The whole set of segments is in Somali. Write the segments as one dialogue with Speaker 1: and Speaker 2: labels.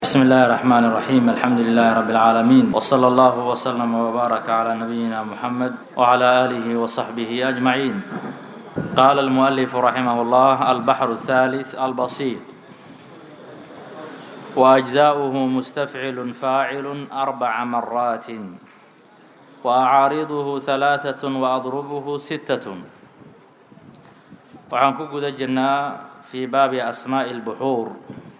Speaker 1: بسم الله الرحمن الرحيم الحمد لله رب العالمين وصلى الله وسلم وبارك على نبينا محمد وعلى آله وصحبه أجمعين قال المؤلف رحمه الله البحر الثالث البسيط وأجزاؤه مستفعل فاعل أربع مرات وأعارضه ثلاثة وأضربه ستة waxaan ku guda jirnaa fii baabi asmaa'i اlbuxuur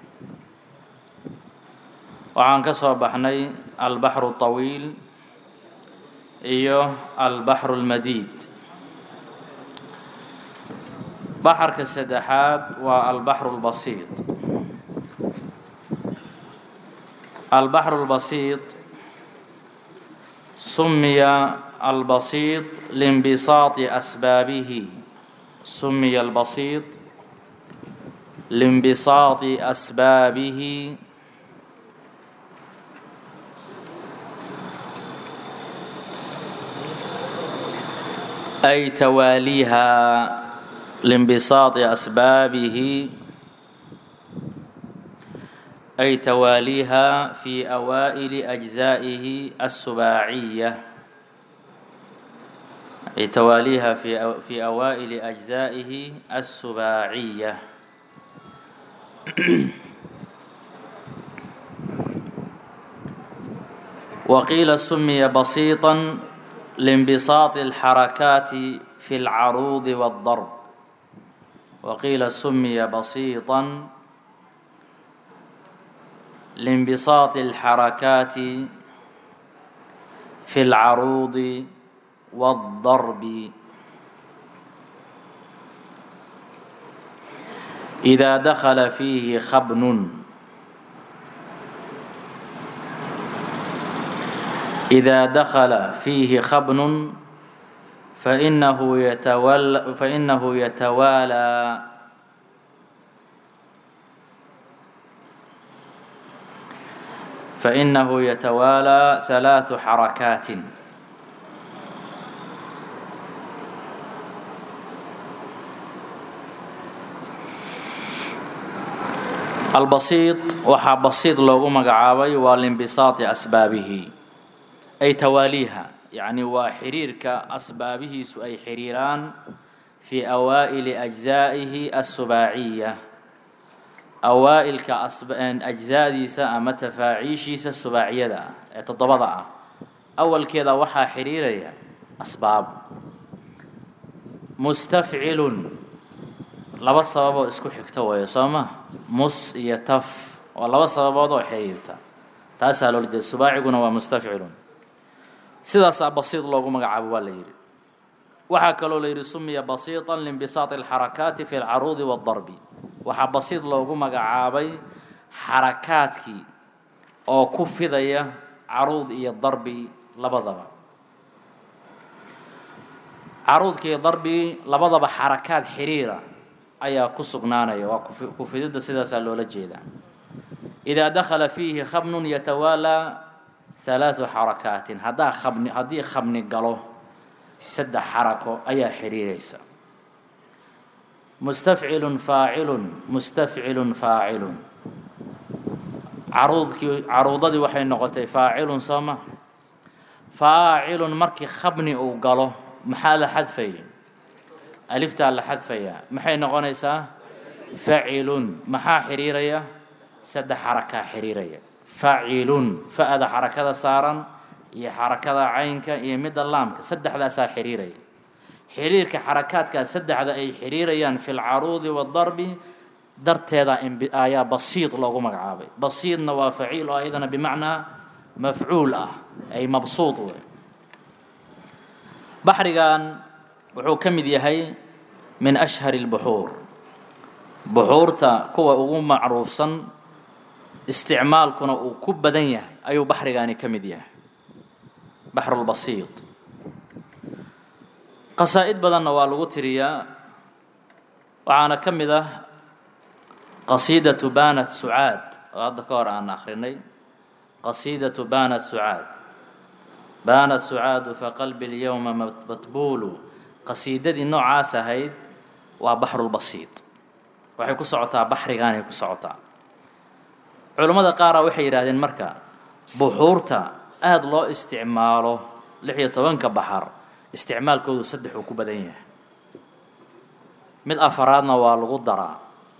Speaker 1: waxaan ka soo baxnay albaxru طawiil iyo albaxru اlmadiid baxarka saddexaad waa albaxru اlbasiid albaxru اlbasiid sumiya albasiid liinbisaati asbaabihi سمي البسيط لانبساط أسبابه أي تواليها لانبساط أسبابه أي تواليها في أوائل أجزائه السباعية أي تواليها في أو في أوائل أجزائه السباعية وقيل سمي بسيطا لانبساط الحركات في العروض والضرب وقيل سمي بسيطا لانبساط الحركات في العروض والضرب إذا دخل فيه خبن إذا دخل فيه خبن فإنه يتولى فإنه يتوالى فإنه يتوالى ثلاث حركات albasiid waxaa basiid loogu magacaabay waa liinbisaati asbaabihi ay tawaaliiha yacni waa xiriirka asbaabihiisu ay xiriiraan fii awaa'ili ajzaa'ihi asubaaciya awaa'ilka ajzaadiisa ama tafaaciishiisa subaaciyada ah ee toddobada ah awalkeeda waxaa xiriiraya asbaab mustafcilun laba sababoo isku xigta weeyo soo ma mus iyo taf waa laba sababood oo xiriirta taasaa loola jeeda subaaciguna waa mustafcilun sidaasaa basiid loogu magacaabo waa la yidhi waxaa kaloo la yidhi sumiya basiiطan liinbisaati alxarakaati fi alcaruudi waاdarbi waxaa basiid loogu magacaabay xarakaadkii oo ku fidaya caruud iyo darbi labadaba caruudka iyo darbi labadaba xarakaad xiriira ayaa ku sugnaanaya waa kufididda sidaasaa loola jeedaa idaa dakhala fiihi khabnun yatawaalaa halaadu xarakaatin haddaa khabni haddii khabni galo saddex xarako ayaa xiriiraysa mustafcilun faacilun mustafcilun faacilun caruudkii caruudadii waxay noqotay faacilun soo ma faacilun markii khabni uu galo maxaa la xadfay aliftaa la xadfayaa maxay noqonaysaa facilun maxaa xiriiraya saddex xarakaa xiriiraya facilun fa-da xarakada saaran iyo xarakada caynka iyo midda laamka saddexdaasaa xiriiraya xiriirka xarakaadkaas saddexda ay xiriirayaan fi lcaruudi waadarbi darteeda ayaa basiid loogu magacaabay basiidna waa faciil oo ayadana bimacnaa mafcuul ah ay mabsuud wey baxrigan wuxuu ka mid yahay min ashhari اlbuxuur buxuurta kuwa ugu macruufsan isticmaalkuna uu ku badan yahay ayuu baxrigaani ka mid yahay baxrulbasiid qasaa'id badanna waa lagu tiriyaa waxaana ka mid ah qasiidatu banat sucaad oo hadda ka hor aan akrinay qasiidatu banat sucaad baanat sucaadu faqalbi اlyowma matbuulu qasiidadii noocaas ahayd waa baxrulbasiid waxay ku socotaa baxrigaanay ku socotaa culammada qaara waxay yidhaahdeen marka buxuurta aada loo isticmaalo lix iyo tobanka baxar isticmaalkoodu saddex uu ku badan yahay mid afaraadna waa lagu daraa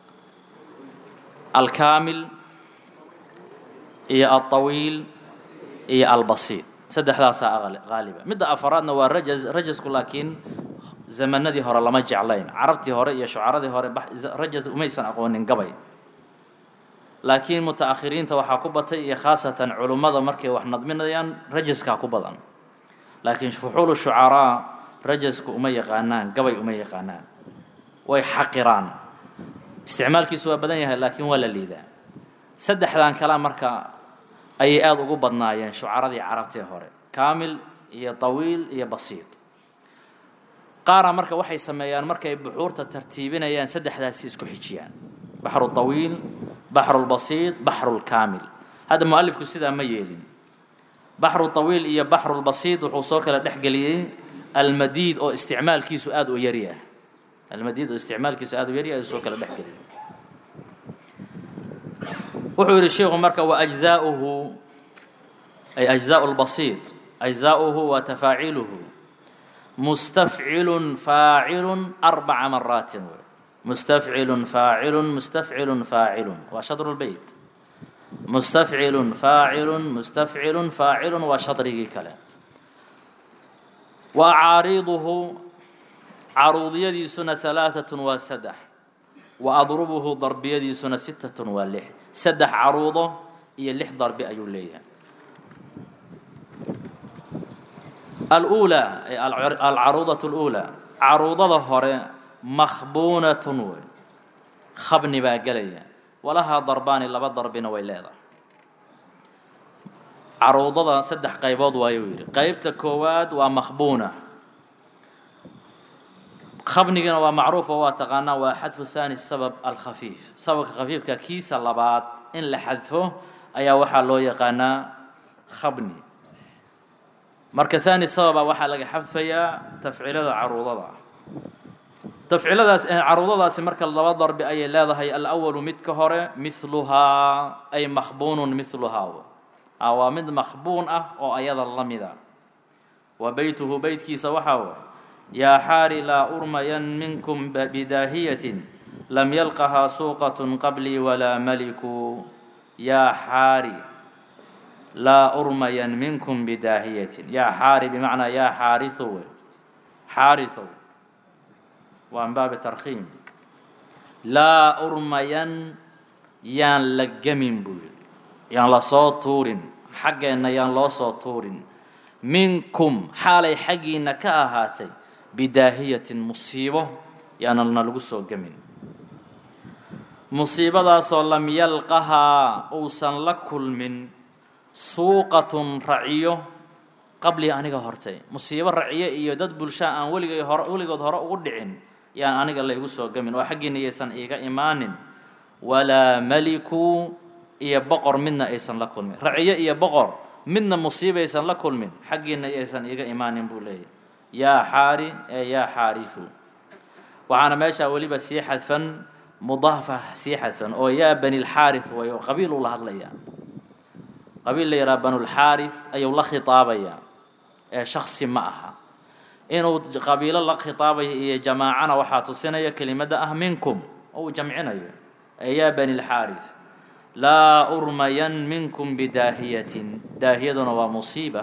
Speaker 1: alkaamil iyo alطawiil iyo albasiid saddexdaasaa qaaliba midda afaraadna waa rajaz rajasku laakiin zamanadii hore lama jeclayn carabtii hore iyo shucaradii hore rajaz umaysan aqoonin gabay laakiin muta-akhiriinta waxaa ku batay iyo khaasatan culummada markay wax nadminayaan rajaskaa ku badan laakiin fuxuulu shucaraa rajasku uma yaqaanaan gabay uma yaqaanaan way xaqiraan isticmaalkiisu waa badan yahay laakiin waa la liidaa saddexdan kalea marka ayay aada ugu badnaayeen shucaradii carabtii hore kaamil iyo tawiil iyo basiid qaara marka waxay sameeyaan markay buxuurta tartiibinayaan saddexdaasi isku xijiyaan baxru tawiil baxru lbasiid baxru lkaamil hadda mualifku sidaa ma yeelin baxru tawiil iyo baxru lbasiid wuxuu soo kala dhexgeliyey almadiid oo isticmaalkiisu aada u yaryah almadiid oo isticmaalkiisu aada u yaryahay ayuu soo kala dhexgeliyey wuxuu yidhi sheikhu marka waajzaauhu ay ajzaau lbasiid ajzaauhu wa tafaaciluhu mustafcilun faacilun arbaca maraatin wey mustafcilun faacilun mustafcilun faacilun waa shadru lbeyt mustafcilun faacilun mustafcilun faacilun waa shadrigii kale wa acaariiduhu caruudiyadiisuna halaaatun waa saddex wa adrubuhu darbiyadiisuna sittatun waa lix saddex caruudo iyo lix darbi ayuu leeyahay aluulaa ay alcaruudatu اluulaa caruudada hore makhbuunatun wey khabni baa gelaya walahaa darbaani laba darbina way leedahay caruudada saddex qaybood waayuu yidhi qeybta koowaad waa makhbuuna khabnigana waa macruuf oo waa taqaanaa waa xadfu saani sabab alkhafiif sababka khafiifka kiisa labaad in la xadfo ayaa waxaa loo yaqaanaa khabni marka haani sababa waxaa laga xadfayaa tafcilada caruudada tafciladaas caruudadaasi marka laba darbi ayay leedahay alawalu midka hore mihluhaa ay makhbuunun mihluhaa waa mid makhbuun ah oo ayada la mida wa beytuhu beytkiisa waxaa way yaa xaari laa urmayan minkum bidaahiyatin lam yalqahaa suuqatun qablii walaa maliku yaa xaari laa urmayan minkum bidaahiyatin yaa xaari bimacnaa yaa xaariu wey xaariu waa min baabi tarkhiim laa urmayan yaan la gemin buu yidhi yaan la soo tuurin xaggeenna yaan loo soo tuurin minkum xaalay xaggiinna ka ahaatay bidaahiyatin musiibo yaanana lagu soo gemin musiibadaasoo lam yalqahaa uusan la kulmin suuqatun raciyo qablii aniga hortay musiibo raciyo iyo dad bulshaa aan weligay hore weligood hore ugu dhicin yaan aniga la igu soo gemin oo xaggiina yaysan iiga imaanin walaa maliku iyo boqor midna aysan la kulmin raciyo iyo boqor midna musiibaysan la kulmin xaggiina yaysan iiga imaanin buu leeyahy yaa xaari ee yaa xaarisu waxaana meeshaa weliba sii xadfan mudaafa sii xadfan oo yaa bani lxaari way oo qabiiluu la hadlayaa qabiil la yidhaha banulxaari ayuu la khitaabayaa ee shaksi ma aha inuu qabiilo la khitaabayo iyo jamaacana waxaa tusinaya kelimadda ah minkum oo uu jamcinayo ee yaa bani lxaari laa urmayan minkum bidaahiyatin daahiyaduna waa musiiba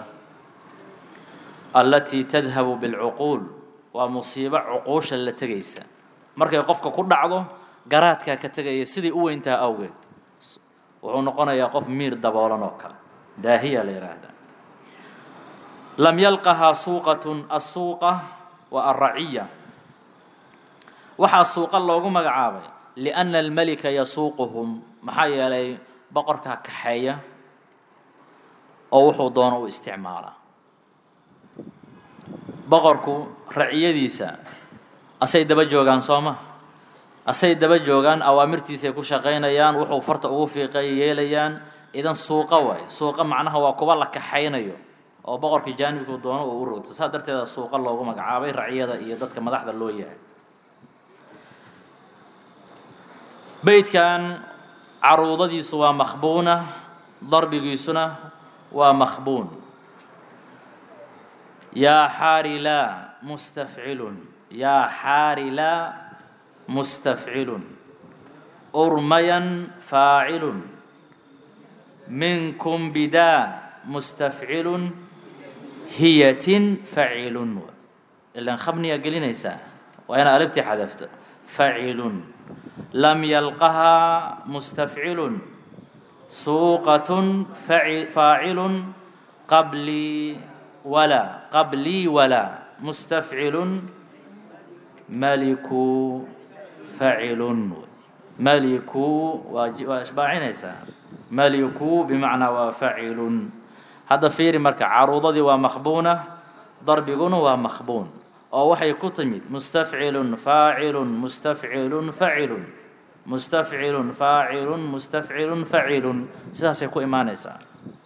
Speaker 1: allatii tadhabu bilcuquul waa musiibo cuquusha la tegaysa markay qofka ku dhacdo garaadkaa ka tegaya siday u weyntaha awgeed wuxuu noqonayaa qof miir daboolan oo kale daahiya la yidhaahdaa lam yalqahaa suuqatun assuuqa wa alraciya waxaa suuqa loogu magacaabay lianna almelika yasuuquhum maxaa yeelay boqorkaa kaxeeya oo wuxuu doono u isticmaalaa boqorku raciyadiisa asay daba joogaan soo ma asay daba joogaan awaamirtiisay ku shaqaynayaan wuxuu farta ugu fiiqay yeelayaan idan suuqa waay suuqa macnaha waa kuwa la kaxaynayo oo boqorka jaanibku doono uu u rogto saas darteeda suuqa loogu magacaabay raciyada iyo dadka madaxda loo yahay beydkan caruudadiisu waa makhbuuna darbigiisuna waa makhbuun yaa xaarila mustafcilun yaa xaarila mustafcilun urmayan faacilun minkum bidaa mustafcilun hiyatin facilun ilan khabniyaa gelinaysaa waa inaad alibtii xadafto facilun lam yalqahaa mustafcilun suuqatun faacilun qablii walaa qablii walaa mustafcilun maliku facilun maliku waa waa ishbaacinaysaa maliku bimacnaa waa facilun hadda fiiri marka caruudadii waa makhbuuna darbiguna waa makhbuun oo waxay ku timid mustafcilun faacilun mustafcilun facilun mustafcilun faacilun mustafcilun facilun sidaasay ku imaanaysaa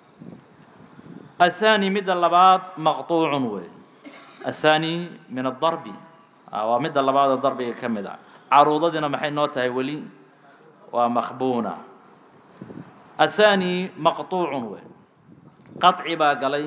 Speaker 1: الثاني مد اللباد مقطوع وي الثاني من الضرب ومد اللباد الضرب كمدا عروضنا محي نوتها ولي ومخبونة الثاني مقطوع وي قطع باقلي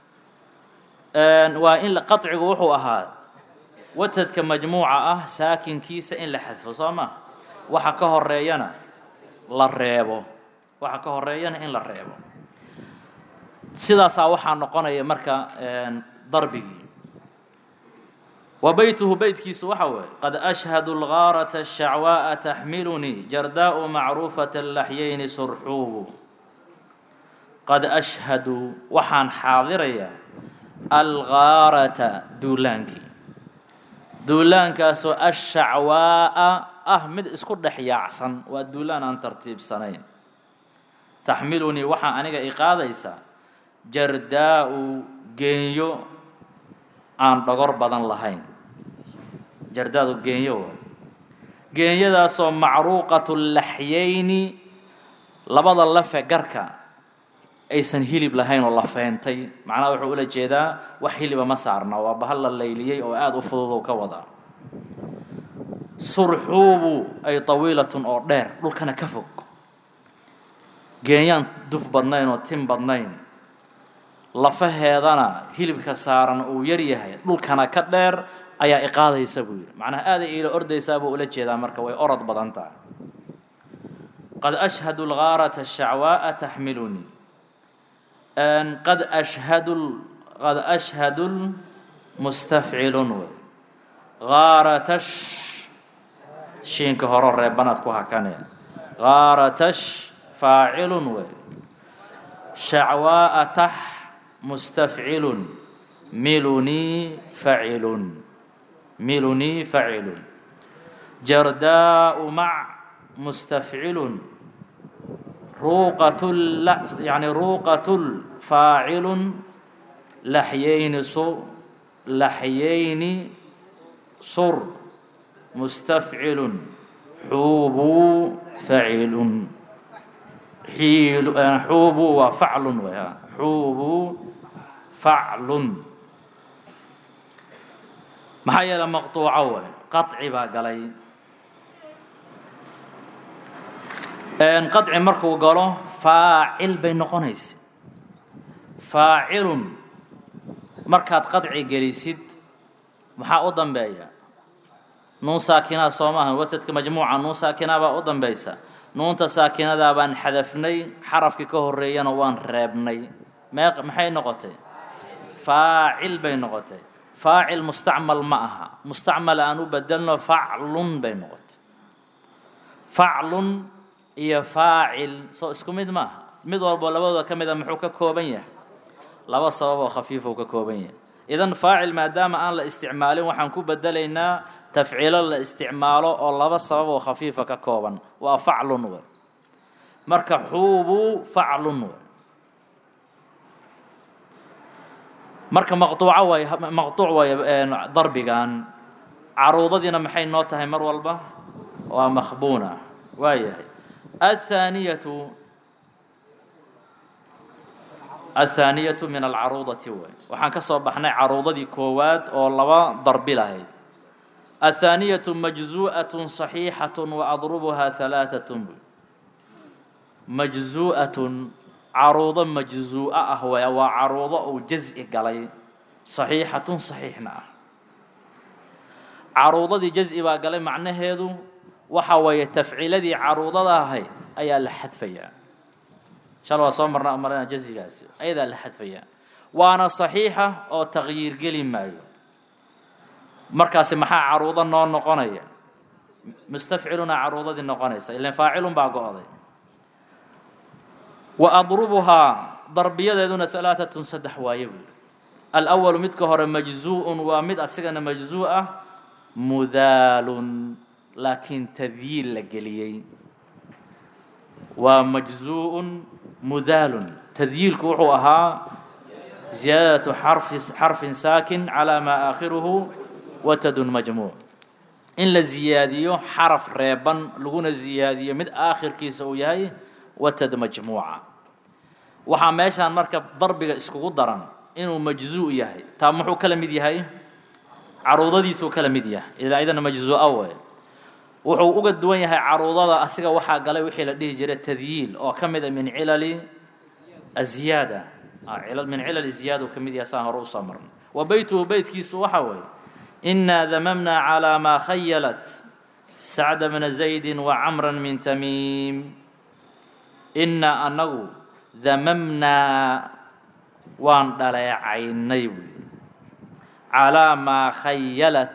Speaker 1: وإن قطع وحو أها وتدك مجموعة أه ساكن كيس إن لحذف صامة waxa ka horeeyana la reebo waxa ka horeeyana in la reebo sidaasaa waxaa noqonaya marka darbigii wa beytuhu beytkiisu waxa weeye qad ashhadu lgaarata ashacwaa'a taxmilunii jardaa'u macruufata laxyayni surxuubu qad ashhadu waxaan xaadirayaa algaarata duulaankii duulaankaasoo ashacwaa'a ah mid isku dhex yaacsan waa duulaan aan tartiibsanayn taxmilunii waxaa aniga i qaadaysaa jardaa'u geenyo aan dhogor badan lahayn jardaadu geenyo waa geenyadaasoo macruuqatu laxyayni labada lafe garka aysan hilib lahayn oo la feentay macnaha wuxuu ula jeedaa wax hiliba ma saarna waa bahal la layliyey oo aada u fudud ka wadaa surxuubu ay tawiilatun oo dheer dhulkana ka fog geenyaan duf badnayn oo tin badnayn lafaheedana hilibka saaran uu yar yahay dhulkana ka dheer ayaa iqaadaysa buu yidhi macnaha aaday iila ordaysaa buu ula jeedaa marka way orod badan tahay qad ashhadu lgaarata ashacwaa'a taxmilunii qad ashhadu qad ashhadu mustafcilun wey gaaratash shiinka horo reebanaad ku hakanee gaaratash faacilun wey shacwaa'a tax mustafcilun milunii facilun milunii facilun jardaa'u mac mustafcilun ruuqatul yani ruuqatul faacilun laxyayni su laxyayni sur mustafcilun xuubuu facilun xiilu xuubuu waa faclun way xuubuu faclun maxaa yeele maqtuuco way qaطci baa galay qaطci markuu galo faacil bay noqonaysa faacilun markaad qaطci gelisid maxaa u dambeeya nuun saakinaa soo maaha watadka majmuuca nuun saakinaa baa u dambaysa nuunta saakinadaa baan xadafnay xarafkii ka horeeyana waan reebnay mee maxay noqotay faacil bay noqotay faacil mustacmal ma aha mustacmal aan u bedelno faclun bay noqotay faclun iyo faacil soo isku mid maaha mid walbo labadooda ka mid a muxuu ka kooban yahay laba sabab oo khafiifuu ka kooban yahay idan faacil maadaama aan la isticmaalin waxaan ku bedelaynaa tafciilo la isticmaalo oo laba sabab oo khafiifa ka kooban waa faclun wey marka xuubuu faclun wey marka maqtuuco way maqtuuc way darbigan caruudadiina maxay noo tahay mar walba waa makhbuuna waa yahay athaaniyatu athaaniyatu min alcaruudati wey waxaan ka soo baxnay caruudadii koowaad oo laba darbi lahayd athaaniyatu majzu'atun صaxiixatun waadrubuhaa halaaثatun majzuu'atun caruudo majzuu'a ah way waa caruudo uu jaz'i galay saxiixatun saxiixna ah caruudadii jaz'i baa galay macnaheedu waxa weeye tafciiladii caruudada ahayd ayaa la xadfayaa shal waa soo marna marana jazigaasi ayadaa la xadfayaa waana saxiixa oo taqyiir geli maayo markaasi maxaa caruudo noo noqonaya mustafciluna caruudadii noqonaysa ilan faacilun baa go-day wa adrubuhaa darbiyadeeduna alaaatun saddex waaye buu yihi alأwalu midka hore majzuu'un waa mid asigana majzuu ah mudaalun laakiin tadyiil la geliyey waa majzuu'un mudaalun tadyiilku wuxuu ahaa ziyaadatu xarfi xarfin saakin calaa maa aakhiruhu watadun majmuuc in la ziyaadiyo xaraf reeban laguna ziyaadiyo mid aakhirkiisa uu yahay watad majmuuca waxaa meeshaan marka darbiga iskugu daran inuu majzuu yahay taa muxuu kala mid yahay caruudadiisuu kala mid yahay ilaa idana majzuu'a way wuxuu uga duwan yahay caruudada asiga waxaa galay wixii la dhihi jiray tadyiil oo ka mid a min cilali aziyaada min cilali ziyaada uu ka mid yahay saan hore usoo marnay wa beytuhu beytkiisu waxa weeye inaa damamnaa calaa maa khayalat sacda bna zaydi wacamra min tamiim inaa anagu damamnaa waan dhaleecaynay buy calaa maa khayalat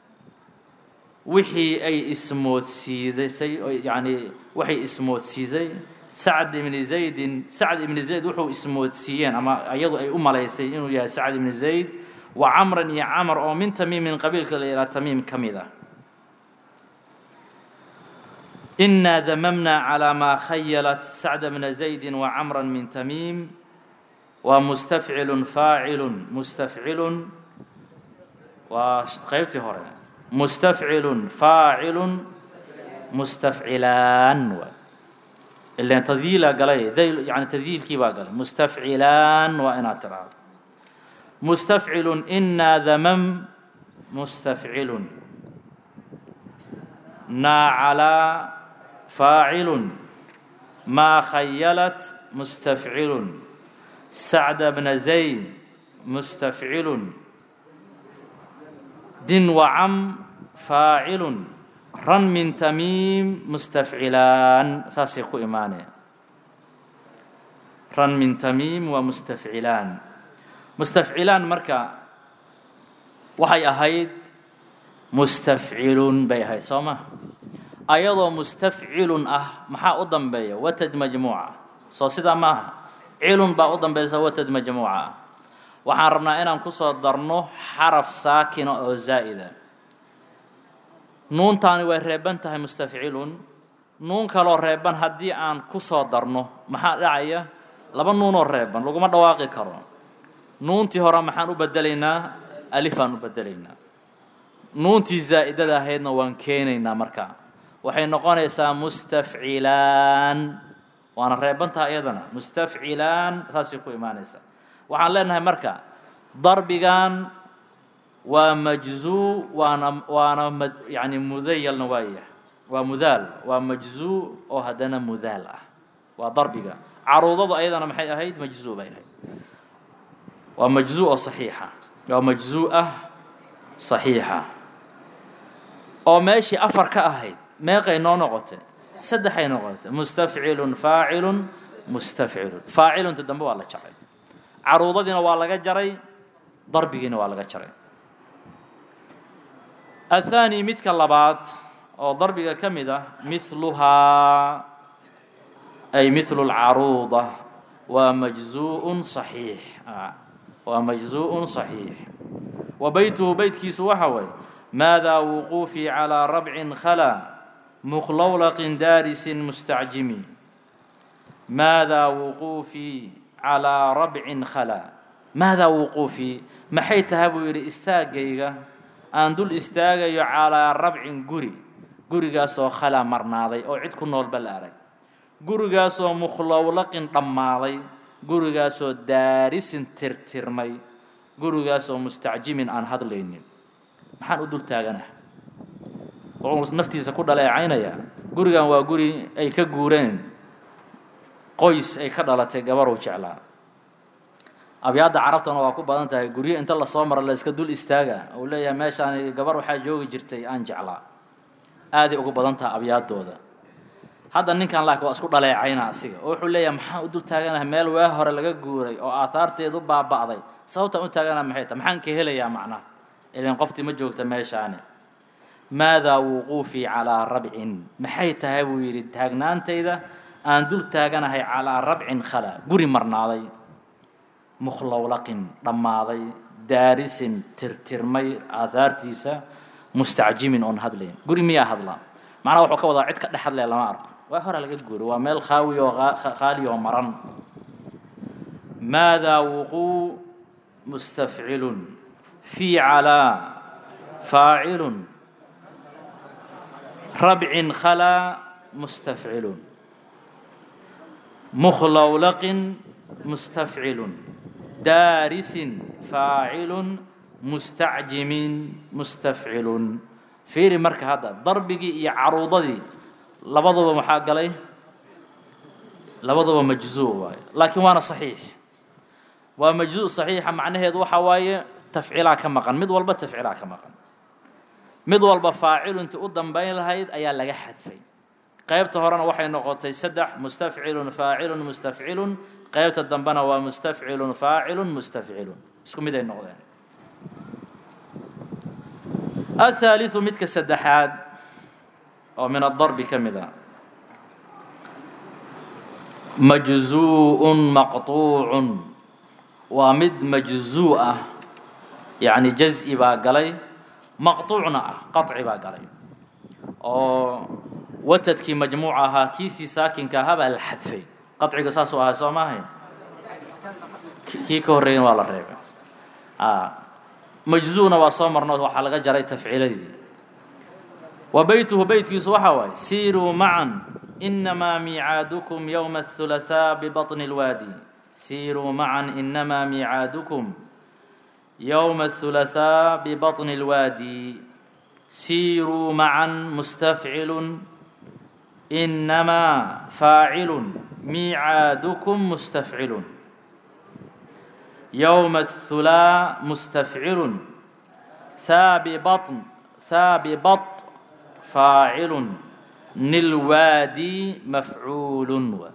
Speaker 1: wixii ay ismoodsiidasay yani waxay ismoodsiisay sacd ibni zaydin sacd ibni zayd wuxuu ismoodsiiyeen ama iyadu ay u malaysay inuu yahay sacd ibni zayd wa camran iyo camar oo min tamiimin qabiilka la yidhaha tamiim ka mid ah inaa damamnaa calaa maa khayalat sacda bna zaydi wa camra min tamiim waa mustafcilun faacilun mustafcilun waa qeybtii hore mustafcilun faacilun mustafcilaan waa ilan tadyiila galay yani tadyiilkii baa galay mustafcilaan waa inaad tiraahdo mustafcilun inaa damam mustafcilun naa calaa faacilun maa khayalat mustafcilun sacda bna zayd mustafcilun din wacam faacilun ran min tamiim mustafcilaan saasay ku imaaneen ran min tamiim waa mustafcilaan mustafcilaan marka waxay ahayd mustafcilun bay ahayd soo ma ayadoo mustafcilun ah maxaa u dambeeya watad majmuuca soo sidaa ma aha cilun baa u dambaysa watad majmuuca ah waxaan rabnaa inaan kusoo darno xaraf saakina oo zaa'ida nuuntaani way reeban tahay mustafcilun nuun kaloo reeban haddii aan kusoo darno maxaa dhacaya laba nuunoo reeban laguma dhawaaqi karo nuuntii hore maxaan u bedelaynaa alifaan u bedelaynaa nuuntii zaa'idada ahaydna waan keenaynaa markaa waxay noqonaysaa mustafcilaan waana reebantaha iyadana mustafcilaan saasay ku imaanaysaa waxaan leenahay marka darbigan waa majzuu waana waana mad yani mudayalna waa yahay waa mudaal waa majzuu oo haddana mudaal ah waa darbiga caruudadu ayadana maxay ahayd majzuu bay ahayd waa majzuu oo saxiixa waa majzuu ah saxiixa oo meeshii afar ka ahayd meeqay noo noqotay saddexay noqotay mustafcilun faacilun mustafcilun faacilunta dambe waa la jacay caruudadiina waa laga jaray darbigiina waa laga jaray athaani midka labaad oo darbiga ka mid ah mithluhaa ay mithlu lcaruuda waa majzuu'un saxiix waa majzuu'un saxiix wa beytuhu beytkiisu waxa waye maadaa wuquufii calaa rabcin khalaa mukhlawlaqin daarisin mustacjimi maadaa wuquufii calaa rabcin khalaa maadaa wuquufii maxay tahay buu yidhi istaaggayga aan dul istaagayo calaa rabcin guri gurigaasoo khalaa marnaaday oo cid ku noolba la arag gurigaasoo mukhlawlaqin dhammaaday gurigaasoo daarisin tirtirmay gurigaasoo mustacjimin aan hadlaynin maxaan u dul taaganah wuxuu naftiisa ku dhaleecaynayaa gurigan waa guri ay ka guureen qoys ay ka dhalatay gabaruu jeclaa abyaadda carabtana waa ku badan tahay guryo inta lasoo maro la iska dul istaaga uu leeyahay meeshaan gabar waxaa joogi jirtay aan jeclaa aaday ugu badan tahay abyaaddooda hadda ninkan laakiin waa isku dhaleecayna asiga oo wuxuu leeyahay maxaan u dul taaganahay meel waa hore laga guuray oo aahaarteedu baaba'day sababtaan u taaganaha maxay tahay maxaan ka helayaa macnaha ilan qoftii ma joogta meeshaani maadaa wuquufii calaa rabcin maxay tahay buu yidhi taagnaantayda aan dul taaganahay calaa rabcin khala guri marnaaday mukhlowlaqin dhammaaday daarisin tirtirmay aahaartiisa mustacjimin oon hadlayn guri miyaa hadla macnaha wuxuu ka wadaa cid ka dhex hadlaya lama arko waa hore laga guuray waa meel khaawi oo khaali oo maran maadaa wuquu mustafcilun fii calaa faacilun rabcin khalaa mustafcilun mukhlowlaqin mustafcilun daarisin faacilun mustacjimin mustafcilun fiiri marka hadda darbigii iyo caruudadii labaduba maxaa galay labaduba majzuu waaye laakiin waana saxiix waa majzuu saxiixa macnaheedu waxaa waaye tafcilaa ka maqan mid walba tafcilaa ka maqan mid walba faacilu intii u dambayn lahayd ayaa laga xadfay qaybta horena waxay noqotay saddex mustafcilun faacilun mustafcilun qaybta dambena waa mustafcilun faacilun mustafcilun isku mid ay noqdeen الثالث midka saddexaad oo min الضرب ka mid a majزuء maqطuuع waa mid majزuء ah yaعni jaز'i baa galay maqطuucna ah qaطci baa galay oo watadkii majmuuc ahaa kiisii saakinka ahaa baa la xadfay qaطciga saasuu ahaa soo maahayn kii ka horreeyan waa la reebay majzuuna waa soo marno waxaa laga jaray tafciiladii wa beytuhu beytkiisu waxaa waaye siiruu macan inamaa miicaadukum yowma athulahaa bibaطni اlwaadi siiruu macan inamaa miicaadukum yowma athulahaa bibaطni اlwaadi siiruu macan mustafcilun inamaa faacilun miicaadukum mustafcilun يوم الثلاء مستفعل ثاب بطن ثاب بط فاعل نلوادي مفعول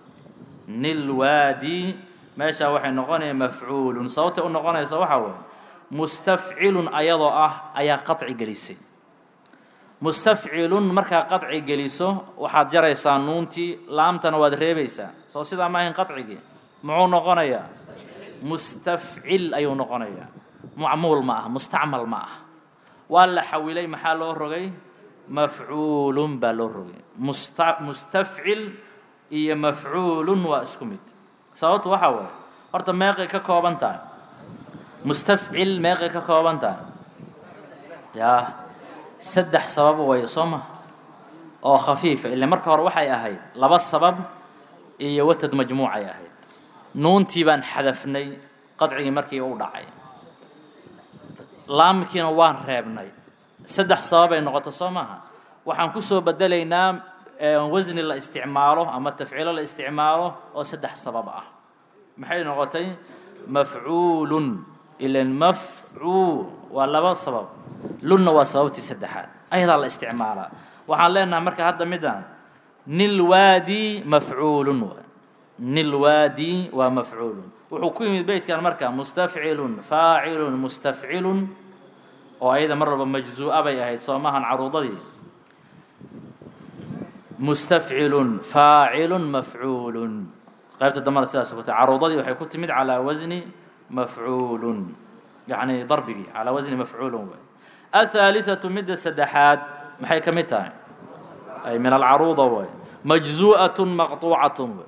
Speaker 1: نلوادي meesha waxay noqonaya mafcuulun sababta u noqonaysa waxaa weeye mustafcilun ayadoo ah ayaa qaطci gelisay mustafcilun markaa qaطci geliso waxaad jaraysaa nuuntii laamtana waad reebaysaa soo sidaa ma ahayn qaطcigii muxuu noqonayaa mustafcil ayuu noqonayaa macmuul ma ah mustacmal ma ah waa la xawilay maxaa loo rogay mafcuulun baa loo rogay musta mustafcil iyo mafcuulun waa isku mid sababtu waxaa waaye horta meeqay ka kooban tahay mustafcil meeqay ka kooban tahay yaa saddex sabab way soo ma oo khafiifa ila marka hore waxay ahayd laba sabab iyo watad majmuucay ahayd nuuntii baan xadafnay qadcigii markii u dhacay laamkiina waan reebnay saddex sababay noqoto soo maaha waxaan ku soo bedelaynaa wasni la isticmaalo ama tafciilo la isticmaalo oo saddex sabab ah maxay noqotay mafcuulun ilan mafcuul waa laba sabab lunna waa sababtii saddexaad ayadaa la isticmaalaa waxaan leenahay marka hadda midaan nilwaadi mafcuulun nilwaadi waa mafcuulun wuxuu ku yimid beytkan marka mustafcilun faacilun mustafcilun oo ayada mar walba majzuu'a bay ahayd soo maahan caruudadii mustafcilun faacilun mafcuulun qaybta dambana sidaas ku tahay caruudadii waxay ku timid calaa wasni mafcuulun yacni darbigii calaa wasni mafcuulun way athaalithatu midda saddexaad maxay ka mid tahay ay min alcaruuda way majzuu'atun maqtuucatun way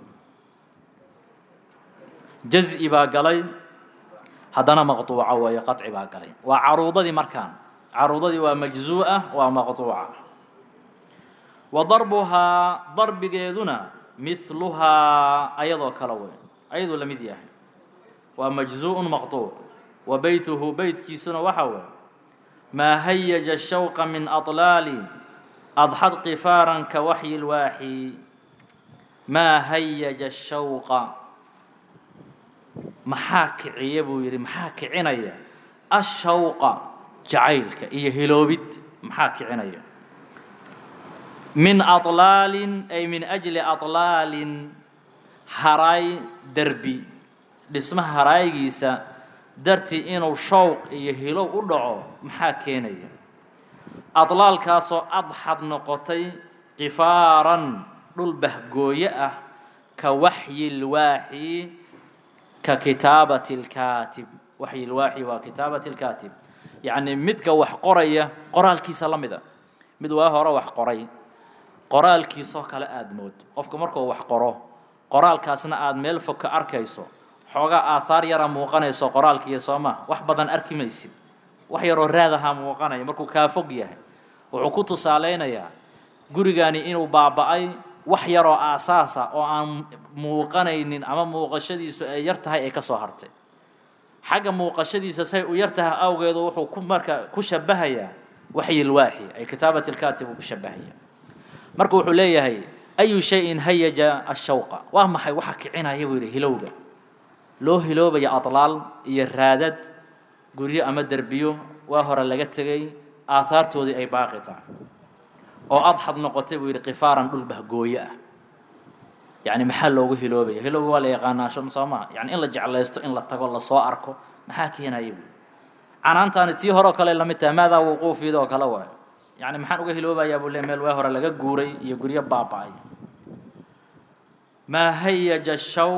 Speaker 1: jaz'i baa galay haddana maqtuuca weeye qaطci baa galay waa caruudadii markaan caruudadii waa majzuu'a waa maqtuuca wa darbuhaa darbigeeduna mihluhaa ayadoo kale wey ayaduu la mid yahay waa majzuuءun maqtuuc wa beytuhu beytkiisuna waxaa weeye maa hayaja shawqa min aطlaali adxad qifaaran ka waxyi lwaaxi maa hayaja shawqa maxaa kiciya buu yidhi maxaa kicinaya ashawqa jacaylka iyo hiloobid maxaa kicinaya min aطlaalin ay min ajli aطlaalin haraay derbi dhismaha haraayigiisa dartii inuu shawq iyo hilow u dhaco maxaa keenaya adlaalkaasoo adxad noqotay qifaaran dhul bahgooye ah ka waxyi lwaaxi ka kitaabati اlkaatib waxyi lwaaxi waa kitaabati اlkaatib yacni midka wax qoraya qoraalkiisa la mida mid waa hore wax qoray qoraalkiisoo kale aada moodo qofka markuu wax qoro qoraalkaasna aada meel fog ka arkayso xoogaa aahaar yara muuqanayso qoraalkiiyo soo maa wax badan arki maysid wax yaroo raadahaa muuqanaya markuu kaa fog yahay wuxuu ku tusaaleynayaa gurigani inuu baaba'ay wax yaroo aasaasa oo aan muuqanaynin ama muuqashadiisu ay yar tahay ay ka soo hartay xagga muuqashadiisa say u yar tahay awgeedu wuxuu ku marka ku shabahayaa waxyilwaaxi ay kitaabat lkaatib uu ku shabahaya marka wuxuu leeyahay ayu shayin hayaja ashawqa waa maxay waxa kicinaya buu yidhi hilowga loo hiloobaya adlaal iyo raadad guryo ama derbiyo waa hore laga tegay aahaartoodii ay baaqi tahay oo adxad noqotay buu yidhi qifaaran dhul bahgooye ah yacni maxaa loogu hiloobaya hilowga waa la yaqaanaa shan soo maa yani in la jeclaysto in la tago lasoo arko maxaa keenaya buu canaantaani tii hore oo kale lamid tahay maadaa wuquufiida oo kale waayo yani maxaan uga hiloobayaa buu le meel waa hore laga guuray iyo guryo baaba'ay maa hayaja shaw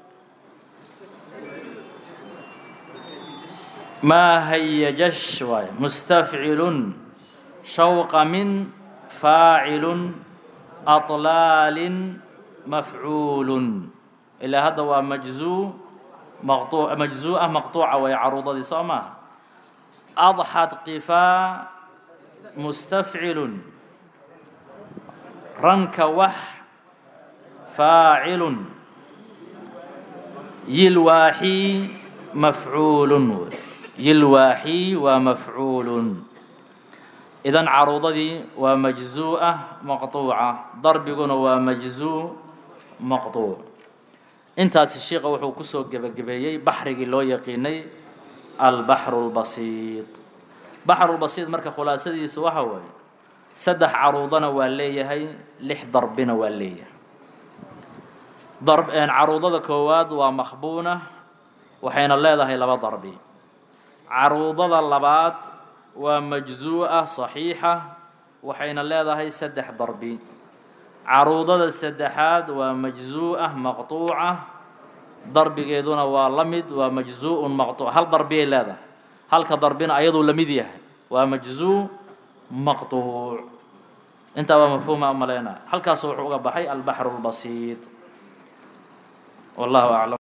Speaker 1: maa hayajash waayo mustafcilun shawqa min faacilun aطlaalin mafcuulun ilaa hadda waa majzuu maquu majzuu'ah maqtuuca way caruudadii soo maaha adxad qifaa mustafcilun ranka wax faacilun yilwaaxii mafcuulun yilwaaxii waa mafcuulun idan caruudadii waa majzuu'ah maqtuuca darbiguna waa majzuu maqtuuc intaasi sheikha wuxuu kusoo gebagabeeyey baxrigii loo yaqiinay albaxru lbasiid baxrulbasiid marka khulaasadiisu waxa waaye saddex caruudana waa leeyahay lix darbina waa leeyahay darb caruudada koowaad waa makhbuuna waxayna leedahay laba darbi caruudada labaad waa majzuu'a saxiixa waxayna leedahay saddex darbi caruudada saddexaad waa majzuu'ah maqtuuca darbigeeduna waa la mid waa majzuu'un maqtuuc hal darbiyay leedahay halka darbina ayaduu la mid yahay waa majzuu maqtuuc intaa waa mafhuuma umaleynaa halkaas wuxuu uga baxay albaxru lbasiid wallahu aclam